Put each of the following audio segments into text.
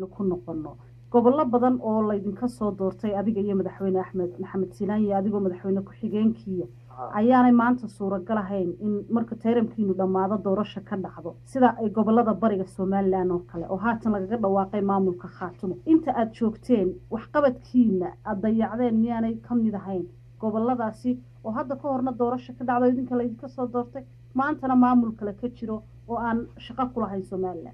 ku noqono gobollo badan oo laydinka soo doortay adiga iyo madaxweyne axmed maxamed sinaan iyo adigoo madaxweyne ku-xigeenkiiya ayaanay maanta suuragal ahayn in marka tayramkiinu dhammaado doorasha ka dhacdo sida ay gobolada bariga somalilan oo kale oo haatan lagaga dhawaaqay maamulka khaatumo inta aada joogteen waxqabadkiina aada dayacdeen miyaanay ka mid ahayn goboladaasi oo hadda ka horna doorasho ka dhacdo idinka laydinka soo doortay maantana maamul kale ka jiro oo aan shaqo ku lahayn somalilan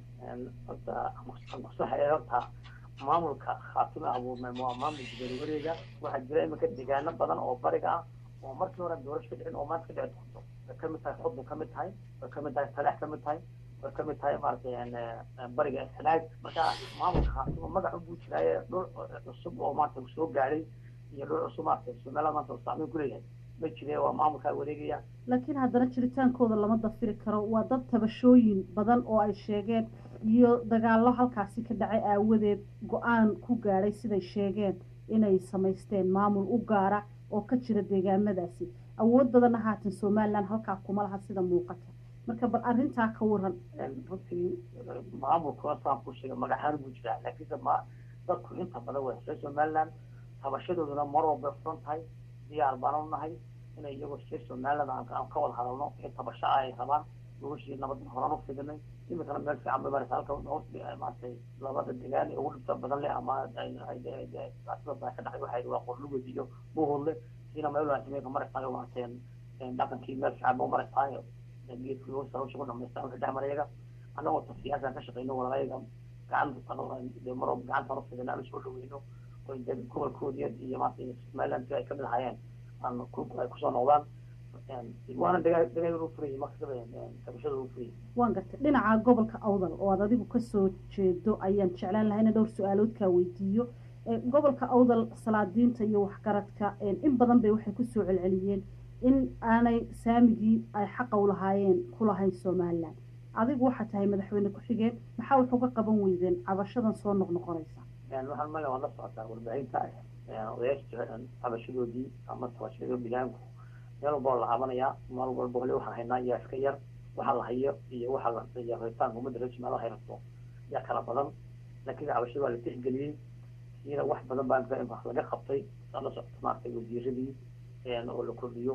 horta maamulka khaatumo abuurmay waa maamul gudoomiye wareega waxaa jira iminka deegaano badan oo bariga ah oo markii hore doorasho ka dhicin oo maanta ka dhici doonto way kamid tahay xudun kamid tahay way kamid tahay talax kamid tahay way kamid tahay maaragtay bariga sanaag marka maamulka khaatumo magacu buu jiraaye dhul cusub oo maanta soo gaadhay iyo dhul cusub maaragtay somaliland maanta uu saameyn ku leeyahay ma jire waa maamulkaa wareegaya laakiin haddana jiritaankooda lama dafiri karo waa dad tabashooyin badan oo ay sheegeen iyo dagaallo halkaasi ka dhacay aawadeed go-aan ku gaadhay siday sheegeen inay samaysteen maamul u gaara oo ka jira deegaamadaasi awood badanna haatan somalilan halkaa kuma laha sida muuqata marka bal arrintaa ka waran runtii maamulkuna saan ku sheegay magaxaan buu jiraa laakiinse ma dadku inta badan waa reer somaliland tabashadooduna mar walbay furan tahay diyaar baan u nahay inay iyagoo reer somaliland aan ka wada hadalno wixii tabasho ah ay rabaan noloshii nabad horan u fidinay iminkana meel fiican bay maraysa halka maaragtay labada degaan ee ugu dhibta badan leh ama sida baa ka dhacay waxay waa qorlugod iyo buhurle siina meel wanaagsan bay ka maraysaa maaragtay dhaqankii meel fiican ba u maraysaa geedkii loo sarowsha ku dhamaystaa wixii dhex marayaga annagoo ta siyaasaan ka shaqeyno walalayaga gacanta mar walba gacantaan u fidina aan soo dhaweyno oo gobolkoodii iyo maaragtay somaliland ay kamid ahaayeen aan ay kusoo noqdaan waana dagaal furayay markasaba tabashada u furayay waan gartay dhinaca gobolka awdal oo aad adigu kasoo jeedo ayaan jeclaan lahay ina dhowr su-aaloodkaa weydiiyo gobolka awdal salaadiinta iyo waxgaradka in badan bay waxay kusoo celceliyeen in aanay saamigii ay xaqa u lahaayeen ku lahayn somalilan adigu waxaa tahay madaxweyne ku-xigeen maxaa wax uga qaban weydeen cabashadan soo noqnoqonaysa waxaan male waan la socotaa warbaahinta odayaasha cabashadoodii ama tabashadoo bilaanku meel walba la caabanayaa meel walba hole waxaan haynaa yaa iska yar waxa la hayo iyo waxa la iyo rabitaanka ummadda reer somaliland hayrato yaa kala badan laakiin cabashada waa la tixgeliyey sida wax badan baa laga qabtay saa la socota maaragtay wasiiradii oo la kordhiyo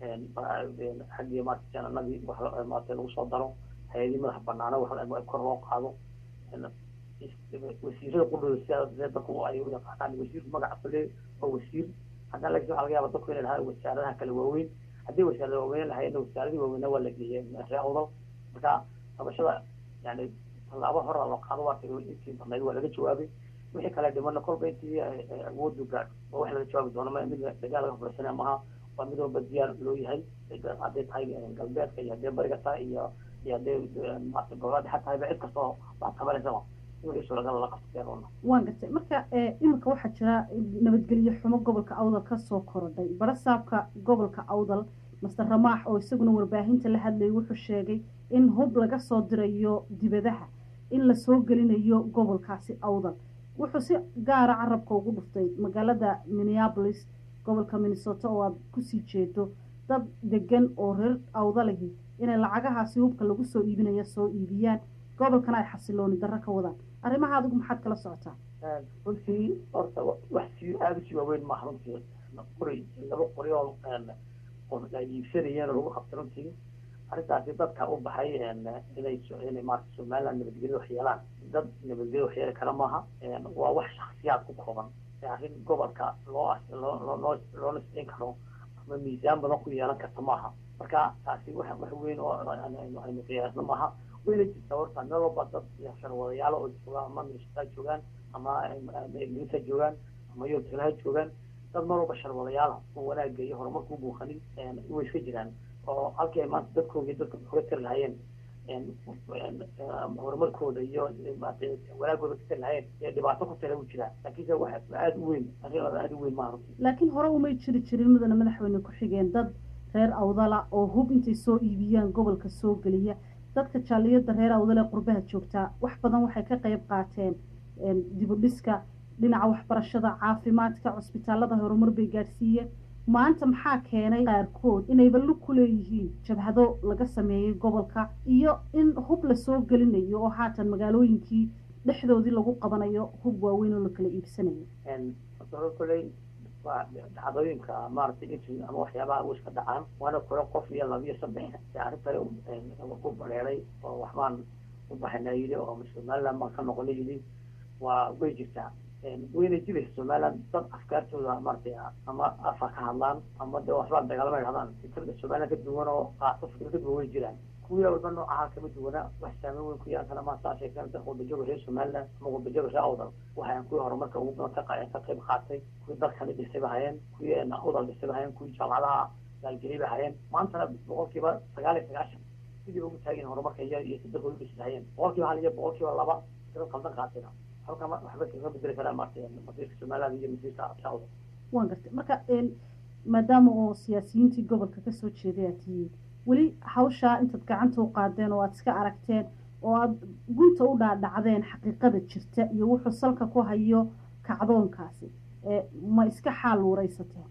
xaggii maaragtay jananadii wax maaragtay lagu soo daro hay-adii madaxa banaana wax kor loo qaado wasiirada qudhooda sida dadku ay u yaqaanaan wasiirku magaca le waa wasiir haddana laakiin waxaa laga yaaba dadku inay lahaa wasaaradaha kala waaweyn haddii wasaarada waaweyn lahaydna wasaaradii waaweynaa waa la geeyey ree awdal marka tabashada yani tallaabo hora loo qaado waa intii badnayd waa laga jawaabay wixii kale dhimana kolba intii awoodu gaadho waa wax laga jawaabi doono ma mid dagaal laga fursanaya maaha waa mid walba diyaar loo yahay hadday tahay galbeedka iyo haddee bariga tahay iyo iyo haddee maarata gobolada dhexa tahayba cid kastoo wax tabanaysaba waan gartay marka iminka waxaa jira nabadgelyo xumo gobolka awdal kasoo korodhay barasaabka gobolka awdal master ramaax oo isaguna warbaahinta la hadlayay wuxuu sheegay in hub laga soo dirayo dibadaha in lasoo gelinayo gobolkaasi awdal wuxuu si gaara carabka ugu dhuftay magaalada minneapolis gobolka minnesota oo aad kusii jeedo dad degan oo reer awdalihi inay lacagahaasi hubka lagu soo iibinayo soo iibiyaan gobolkana ay xasilooni darro ka wadaan arrimaha adigu maxaad kala socotaa runtii horta wax si aada usii waaweyn maaha runtii qori laba qori oo qof ay iibsanayeen oo lagu qabtay runtii arrintaasi dadka u baxay inay inay maarata somaliland nabadgelyo wax yeelaan dad nabadgelyo wax yeeli kara maaha waa wax shaksiyaad ku kooban arrin gobolka loo loo loo loona siin karo ama miisaan badan ku yeelan karta maaha marka taasi wax wax weyn oo aynu qiyaasno maaha wayna jirtaa horta meel walba dad sharwadayaal oo joogaan ama minnesota joogaan ama ingiriisa joogaan ama yurtalaha joogaan dad meel walba sharwadayaala oo wanaagga iyo horumarka u buuqanin way iska jiraan oo halkii ay maanta dadkoogii dadka uga tiri lahayeen horumarkooda iyo wanaagooda ka tiri lahayeen ee dhibaato ku tira u jiraa laakiinse wax aada u weyn arrin aada u weyn maaha runtii laakiin hore umay jiri jirin mudana madaxweyne ku-xigeen dad reer awdala oo hub intay soo iibiyaan gobolka soo geliya dadka jaaliyada reer awdale qurbaha joogtaa wax badan waxay ka qayb qaateen dibudhiska dhinaca waxbarashada caafimaadka cusbitaalada horumar bay gaadhsiiyeen maanta maxaa keenay qaarkood inayba lug ku leeyihiin jabhado laga sameeyey gobolka iyo in hub lasoo gelinayo oo haatan magaalooyinkii dhexdoodii lagu qabanayo hub waaweyn oo la kala iibsanayo koley waa dhacdooyinka maaragtay inti ama waxyaabaha u iska dhacaan waana kule qof iyo laba iyo saddex ee arrintani ku bareeray oo waxbaan u baxana yidhi oo somaliland baan ka noqona yidhi waa way jirtaa wayna jiraysa somaliland dad afkaartooda maaragtay ama afa ka hadlaan ama de waxbaa dagaalama dhahdaan fikrada somaliland ka duwan oo qaato fikra ka duwan way jiraan kuwii walba noocaha kama duwana wax saameyn weyn ku yeelan kara maa saa sheegteen qurbajoga reer somaliland ama qurbajoga reer awdal waxaan kuwii horumarka ugu badan ka qayb qaatay kuwii dalkani dhisay ba hayeen kuwii awdal dhisay ba hayeen kuwii jaamacadaha gaalgeliyay ba hayeen maantana boqolkiiba sagaal iyo sagaashan sidii ugu taagin horumarka iyo iyo sadexoodu dhisi hayeen boqolkiiba hal iyo boqolkiiba laba sida qaldan qaatayna halka waxba kaga bedeli karaa maartay masiirka somaliland iyo masiirka awdal waan gartay marka maadaama oo siyaasiyiintii gobolka kasoo jeeday aad tihiin weli hawshaa intaad gacanta u qaadeen oo aada iska aragteen oo aada gunta u dhaadhacdeen xaqiiqada jirta iyo wuxuu salka ku hayo kacdoonkaasi ma iska xaal waraysateen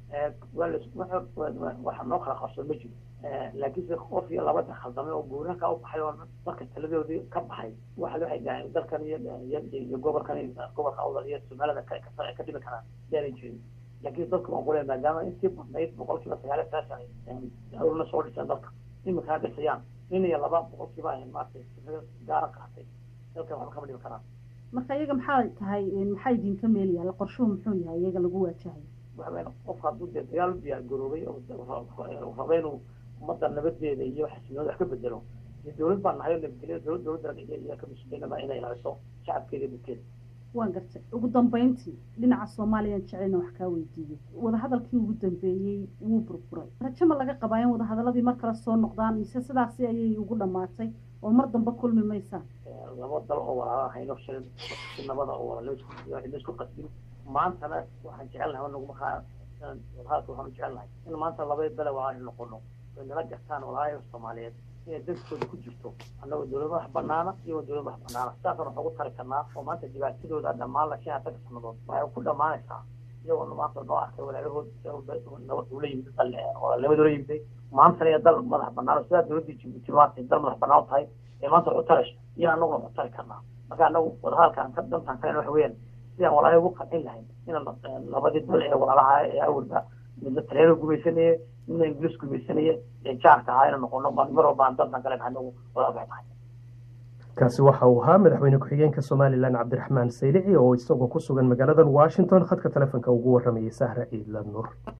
waxa noo kala qabsoon ma jiro laakiinse qof iyo labada khaldamay oo guuranka u baxay oo dadka taladoodii ka baxay waxa waxay dhahayn dalkan iyo iyo gobolkan gobolka awdal iyo somaalida ka dhimi karaan yaanay jirin laakiin dadku waan kule maadaama intii badnayd boqolkiiba sagaal iyo sagaashan awrna soo dhiseen dalka iminkana dhisayaan nin iyo laba boqolkiiba ay maaragtay fikrada gaara qaatay dalkan waxba kama dhimi karaan marka iyaga maxaa tahay maxaa idinka meel yaalla qorshuhu muxuu yahay iyaga lagu waajahay waxa qofka hadduu dee dagaal u diyaar garoobay oo raba inuu ummadda nabadeeda iyo xasilnooda wax ka bedelo dee dowlad baan nahay oo nabadgelyo dowlad dowladda iyo ka mas-uuliyanaba inay ilaaliso shacabkeeda iyo dadkeeda waan gartay ugu dambeyntii dhinaca soomaaliyan jecelna wax kaa weydiiyey wadahadalkii ugu dambeeyey wuu burburay rajo ma laga qabaa in wadahadaladii mar kale soo noqdaan mise sidaasi ayay ugu dhammaatay oo mar dambe kulmi maysaan laba dal oo walaala hayno shilin si nabada oo laisku qasbin maantana waxaan jecelnahay naguma kaa wadahadalka waxaan jecelnahay in maanta laba bele waa aynu noqono ay nala gartaan walaalaha soomaaliyeed inay dadkooda ku jirto annagoo dowlad madax banaana iyagoo dowlad madax banaana sidaasaan wax ugu tari karnaa oo maanta dhibaatadooda dhammaan la shaha taga sanadood waxay ku dhammaanaysaa iyagoo maanta noo arkay walaalahood nabad ula yimid walaalnimada ula yimiday maantana iyo dal madax banaan sidaa dowladdii jibuuti maanta dal madax banaan u tahay ee maanta wax u tarayso iyo annaguna wax u tari karnaa marka annagu wadahadalkaan ka dantaan kalena waxa weeyaan sidaan walaalaha ugu qancin lahayn inaan labadii dal ee walaalaha ee awalba midna taleeno gumaysanaya midna ingiliis gumaysanaya ee jaarka ahaa inaan noqono mar walba aan dantan kale anagu wadahadal tahay kaasi waxa uu ahaa madaxweyne ku-xigeenka somalilan cabdiraxmaan saylici oo isagoo ku sugan magaaladan washington khadka telefonka ugu waramayay sahra ciidla nuur